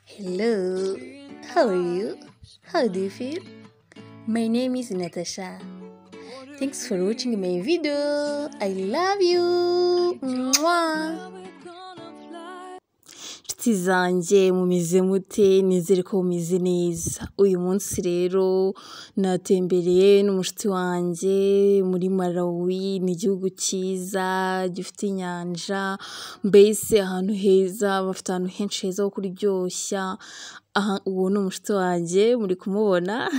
Hello, how are you? How do you feel? My name is Natasha. Thanks for watching my video. I love you. Mwah. Inshuti zanjye mumeze mute nizere ko mumeze neza uyu munsi rero natembereye n'umushuti wanjye muri Malawi ni igihugu cyiza gifite inyanja mbese ahantu heza bafite ahantu henshi heza ho kuryoshya aha uwo ni umushuti wanjye muri kumubona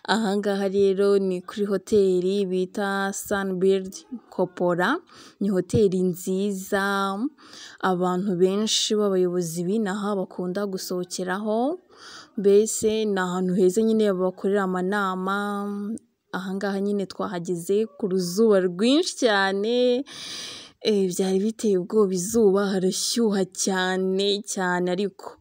aha ngaha rero ni kuri hoteli bita sunbird kopora ni hoteli nziza abantu benshi b'abayobozi b'inaha bakunda gusohokeraho mbese ni ahantu heza nyine bakorera amanama aha ngaha nyine twahageze ku ruzuba rwinshi cyane Eh, byari biteye ubwoba izuba harashyuha cyane cyane ariko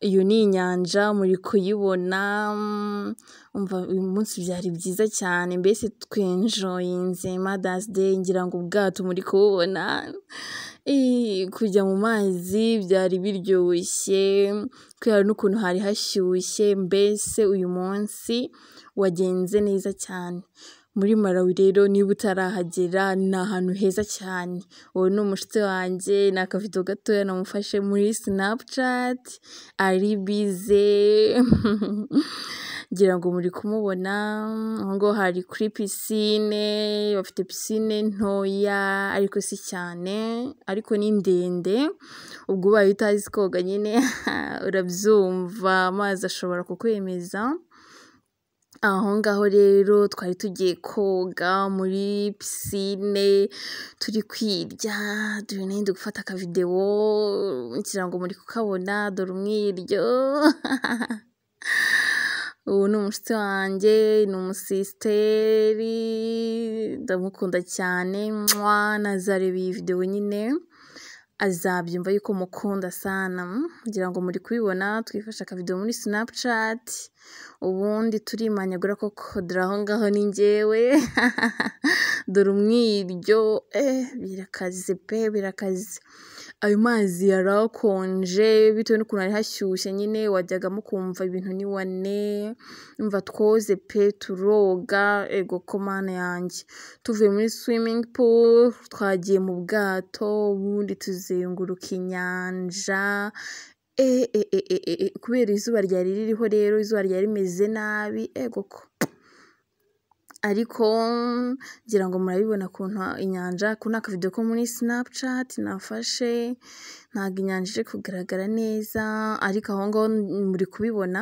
iyo ni inyanja muri kuyibona mm, umva uyu munsi byari byiza cyane mbese twenjoyinze madazi deyi ngira ngo ubwato muri kububona Eh, kujya mu mazi byari biryoshye kubera n'ukuntu hari hashyushye mbese uyu munsi wagenze neza cyane muri Malawi rero niba utarahagera ni ahantu heza cyane uwo ni umushuti wanjye ni akavido gatoya namufashe muri snapchat ari bize ngira ngo muri kumubona aho ngaho hari kuri pisine bafite pisine ntoya ariko si cyane ariko ni ndende ubwo ubaye utazi koga nyine urabyumva amazi ashobora kukwemeza aho ngaho rero twari tugiye koga muri pisine turi kwirya dore nenda gufata akavidewo ngira ngo muri kukabona dore umwiryo ubu ni umushuti wanjye ni umusisiteri ndamukunda cyane mwa nazareba iyi videwo nyine azabyumva yuko mukunda sana kugira ngo muri kubibona twifashe akavidewo muri snapchat ubundi turimanyagura koko dore aho ngaho ni njyewe dore umwiryo eh, birakaze pe birakaze ayo mazi yari akonje bitewe n'ukuntu hari hashyushye nyine wajyagamo ukumva ibintu ni wane umva twoze pe turoga ego ko mana yanjye tuvuye muri swimming pool twagiye mu bwato ubundi tuzenguruka inyanja Eh, eh, eh, eh, eh, eh, kubera izuba ryari ririho rero izuba ryari rimeze nabi ego ko ariko ngira ngo murabibona ukuntu inyanja kuna akavido ko muri snapchat nafashe ntabwo inyanja iri kugaragara neza ariko aho ngaho muri kubibona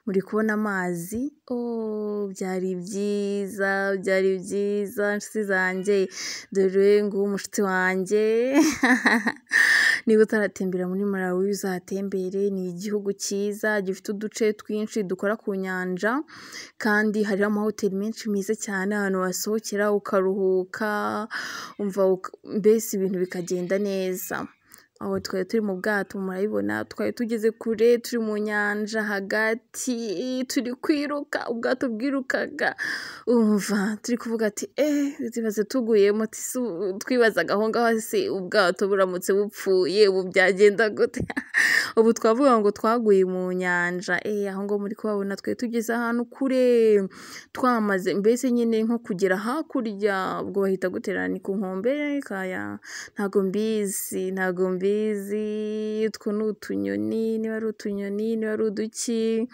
muri kubona amazi oh, byari byiza byari byiza inshuti zanjye dore nguwo umushuti wanjye niba utaratembera muri Malawi uzatembere ni igihugu cyiza gifite uduce twinshi dukora ku nyanja kandi hariho amahoteli menshi meza cyane ahantu wasohokera ukaruhuka umva uka- mbese ibintu bikagenda neza aho twari turi mu bwato murabibona twari tugeze kure turi mu nyanja hagati turi kwiruka ubwato bwirukaga umva turi kuvuga ati eee tubaze tuguyemo tisi twibazaga aho ngaho se ubwato buramutse bupfuye ubu byagenda gute ubu twavuga ngo twaguye mu nyanja eee aho ngaho muri kuhabona twari tugeze ahantu kure twamaze mbese nyine nko kugera hakurya ubwo bahita guterana ni ku nkombe kaya ntago mbizi ntago mbizi utwo ni utunyoni niba ari utunyoni niba ari uduki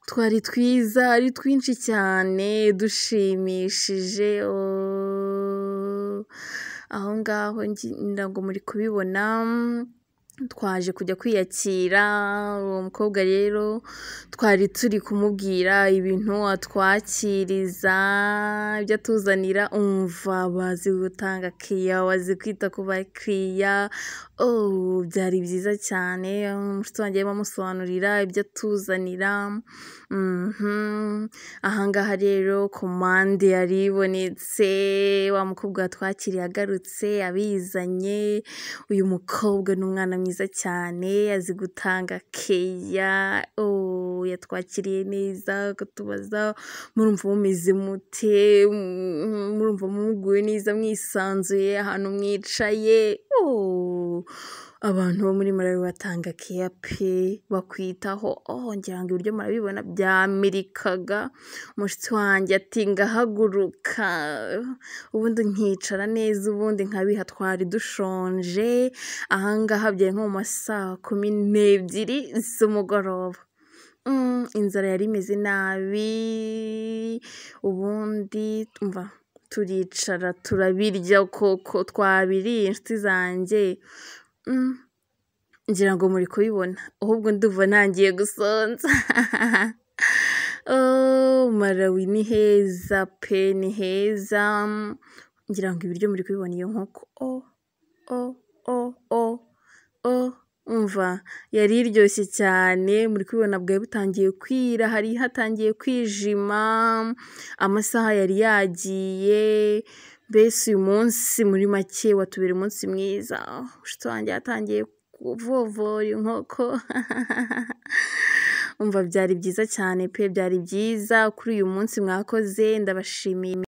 twari twiza ari twinshi cyane dushimishije oh. aho ngaho ngira ngo muri kubibona twaje kujya kwiyakira uwo mukobwa rero twari turi kumubwira ibintu atwakiriza ibyo atuzanira umva bazi gutanga kiriya bazi kwita ku bakiriya oh, byari byiza cyane umushuti wanjye arimo amusobanurira ibyo atuzanira Mhm. aha ngaha rero komande yari ibonetse wa mukobwa watwakiriye agarutse abizanye uyu mukobwa ni umwana mwiza cyane azi gutanga keya oh, yatwakiriye neza akatubaza murumva mumeze mute Mm, murumva muguwe neza mwisanzuye ahantu mwicaye oh. abantu bo muri malawi batanga keya pe bakwitaho oh ngira ngo ibiryo murabibona byamirikaga umushyitsi wanjye ati ngahaguruka ubundi nkicara neza ubundi nkabiha twari dushonje ahangaha byari nko mu ma saa kumi n'ebyiri z'umugoroba Mm, inzara yari imeze nabi ubundi umva turicara turabirya koko twabiriye inshuti zanjye Mm, ngira ngo muri kubibona ahubwo ndumva ntangiye gusonza Oh, malawi ni heza pe ni heza ngira ngo ibiryo muri kubibona iyo nkoko oh, oh, oh, oh, oh. umva yari iryoshye cyane muri kubibona bwari butangiye kwira hari hatangiye kwijima amasaha yari yagiye mbese uyu munsi muri make watubera umunsi mwiza ushitsi wanjye yatangiye kuvovora inkoko umva byari byiza cyane pe byari byiza kuri uyu munsi mwakoze ndabashimiye